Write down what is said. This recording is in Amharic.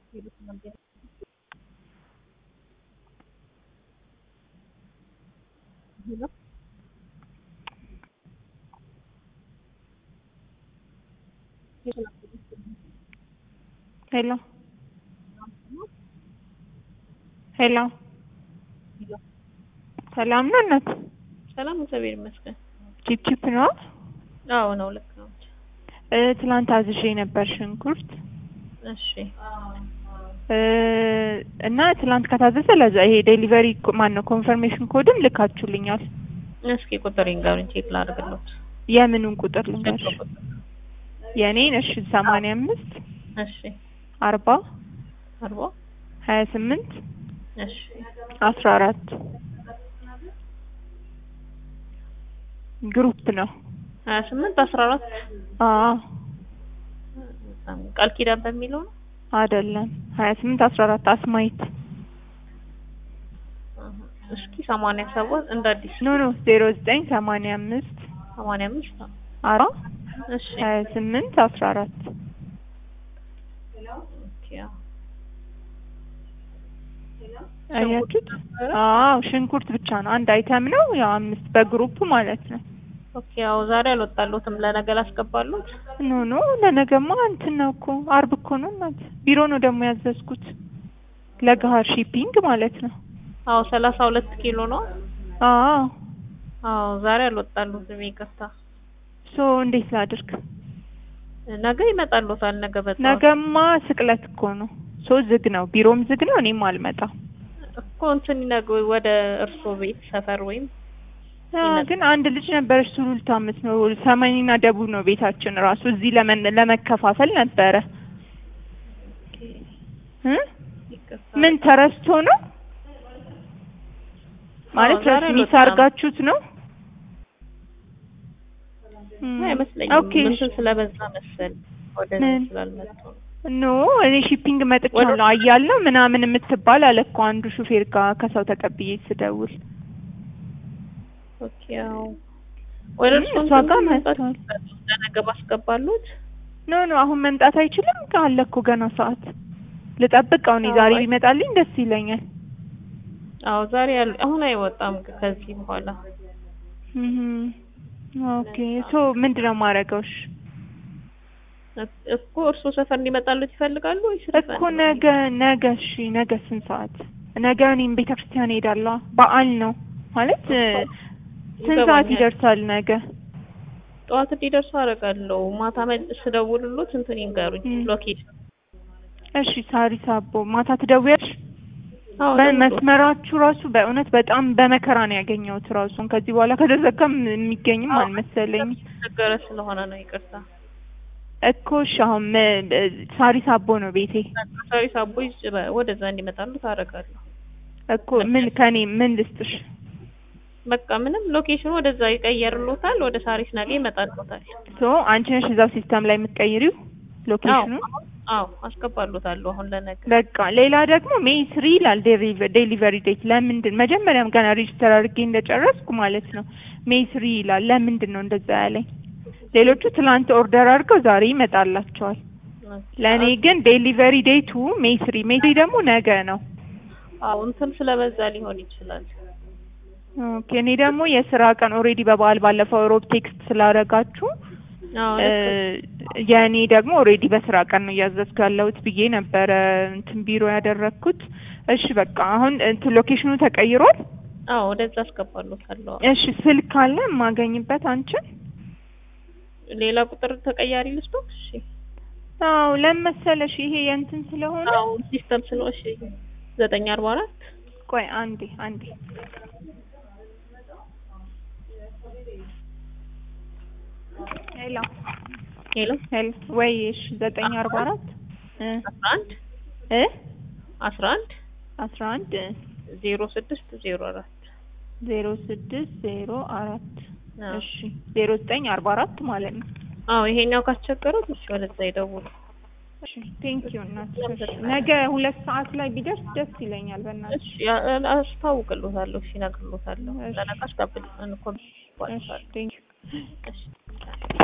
ሄሎ ሄሎ ሰላም ነው እናት? ሰላም እግዚአብሔር ይመስገን። ቺፕ ቺፕ ነው? አዎ ነው፣ ልክ ነው። እ ትላንት አዝዤ ነበር ሽንኩርት እሺ እ እና ትላንት ከታዘዘ ለዛ ይሄ ዴሊቨሪ ማን ነው ኮንፈርሜሽን ኮድም ልካችሁልኛል። እስኪ ቁጥር ይንገሩኝ ቼክ ላድርግሎት። የምኑን ቁጥር ልንገርሽ? የኔን እሺ ሰማንያ አምስት እሺ አርባ አርባ ሀያ ስምንት እሺ አስራ አራት ግሩፕ ነው። ሀያ ስምንት አስራ አራት አዎ ቃል ኪዳን በሚለው ነው። አይደለም ሀያ ስምንት አስራ አራት አስማይት እስኪ ሰማንያ ሰባት እንደ አዲስ ኖ ኖ ዜሮ ዘጠኝ ሰማንያ አምስት ሰማንያ አምስት አራ እሺ ሀያ ስምንት አስራ አራት ኦኬ አዎ። አያችሁት? አዎ ሽንኩርት ብቻ ነው። አንድ አይተም ነው ያው አምስት በግሩፕ ማለት ነው። ኦኬ ያው ዛሬ አልወጣሉትም ለነገ ላስገባሉት። ኖ ኖ ለነገማ እንትን ነው እኮ አርብ እኮ ነው እናት። ቢሮ ነው ደግሞ ያዘዝኩት ለገሀር ሺፒንግ ማለት ነው። አዎ ሰላሳ ሁለት ኪሎ ነው። አዎ አዎ ዛሬ አልወጣሉትም ይቅርታ። ሶ እንዴት ላድርግ? ነገ ይመጣሉታል። ነገ በጠዋት ነገማ ስቅለት እኮ ነው። ሶ ዝግ ነው፣ ቢሮም ዝግ ነው። እኔም አልመጣም። እኮ እንትን ይነግ ወደ እርሶ ቤት ሰፈር ወይም አዎ፣ ግን አንድ ልጅ ነበረች ሱሉልታ የምትኖር ሰሜንና ደቡብ ነው ቤታችን ራሱ እዚህ ለመን ለመከፋፈል ነበረ እ ይቅርታ። ምን ተረስቶ ነው ማለት አዎ፣ ዛሬ ሚስ አልወጣም። አድርጋችሁት ነው? እም፣ አይመስለኝም። ኦኬ እንትን ስለበዛ መሰል ወደ ምን? ስላልመጡ ነው። ኖ እኔ ሺፒንግ መጥቻለሁ አያለሁ ምናምን የምትባል አለ እኮ አንዱ ሹፌር ጋር ከሰው ተቀብዬ ስደውል ኦኬ ያው ወደ እም፣ እርሶ እሷ እንትን ጋር መምጣት መጥቷል። ይችላሉ። ለነገ ባስገባሉት ኖ ኖ አሁን መምጣት አይችልም አለ እኮ ገና ሰዓት ልጠብቀው እኔ አዎ፣ ዛሬ አይ- ቢመጣልኝ ደስ ይለኛል አዎ ዛሬ ያሉ አሁን አይወጣም ከዚህ በኋላ እም፣ ኦኬ ሶ ምንድነው ማረገው እሺ እክ- እኮ እርሶ ሰፈር እንዲመጣሉት ይፈልጋሉ ወይስ እኮ ነገ ነገ እሺ ነገ ስንት ሰዓት ነገ እኔም ቤተ ክርስቲያን ሄዳለሁ በዓል ነው ማለት እ፣ ስንት ሰዓት ይገባኛል። ይደርሳል ነገ ጠዋት እንዲደርሱ አደርጋለሁ። ማታ መልስ ስደውልሎት እንትን ይንገሩኝ እም። ሎኬሽን። እሺ ሳሪስ አቦ ማታ ትደውያለሽ አዎ በ- ደውሎ። መስመራችሁ ራሱ በእውነት በጣም በመከራ ነው ያገኘሁት ራሱን ከዚህ በኋላ ከተዘጋም የሚገኝም አዎ፣ አልመሰለኝም ነገረ ስለሆነ ነው ይቅርታ። እኮ እሺ አሁን ም- እ፣ ሳሪስ አቦ ነው ቤቴ ሳሪስ አቦ ይዝ- በ- ወደዛ እንዲመጣሉ ታደርጋለሁ። እኮ ምን ከኔ ምን ልስጥሽ በቃ ምንም ሎኬሽኑ ወደዛ ይቀየርሎታል። ወደ ሳሪስ ነገ ይመጣልሎታል። ሶ አንቺ ነሽ እዛው ሲስተም ላይ የምትቀይሪው ሎኬሽኑ አዎ አዎ አስገባሉታለሁ አሁን ለነገ። በቃ ሌላ ደግሞ ሜይ ስሪ ይላል ዴሊቨሪ ዴት ለምንድን መጀመሪያም ገና ሬጅስተር አድርጌ እንደጨረስኩ ማለት ነው ሜይ ስሪ ይላል ለምንድን ነው እንደዛ ያለኝ ሌሎቹ ትላንት ኦርደር አድርገው ዛሬ ይመጣላቸዋል ለእኔ ግን ዴሊቨሪ ዴቱ ሜይ ስሪ ሜይ ስሪ ደግሞ ነገ ነው አዎ እንትን ስለበዛ ሊሆን ይችላል። ኦኬ እኔ ደግሞ የስራ ቀን ኦልሬዲ በበዓል ባለፈው ሮብ ቴክስት ስላደረጋችሁ አዎ እ፣ ልክ የእኔ ደግሞ ኦልሬዲ በስራ ቀን ነው እያዘዝኩ ያለሁት ብዬ ነበረ እንትን ቢሮ ያደረግኩት እሺ በቃ አሁን እንትን ሎኬሽኑ ተቀይሯል አዎ ወደዛ አስገባሉታለሁ። እሺ ስልክ አለ የማገኝበት አንቺን ሌላ ቁጥር ተቀያሪ ልስጦ? እሺ አዎ ለምን መሰለሽ ይሄ የእንትን ስለሆነ አዎ ሲስተም ስለ እሺ ዘጠኝ አርባ አራት ቆይ አንዴ አንዴ ሄሎ ሄሎ ሄሎ ወይ እሺ ዘጠኝ አርባ አራት እ አስራ አንድ እ አስራ አንድ አስራ አንድ ዜሮ ስድስት ዜሮ አራት ዜሮ ስድስት ዜሮ አራት አዎ። እሺ ዜሮ ዘጠኝ አርባ አራት ማለት ነው አዎ ይሄኛው ካስቸገሩት እሺ ወደዛ ይደውሉ። እሺ ቴንክ ዩ እናት ነገ ሁለት ሰዓት ላይ ቢደርስ ደስ ይለኛል በእናትሽ እሺ ያ- አስታውቅልዎታለሁ። እሺ እነግርልዎታለሁ። እሺ። ለነገ አስጋብል እንኮ እሺ ቴንክ ዩ እሺ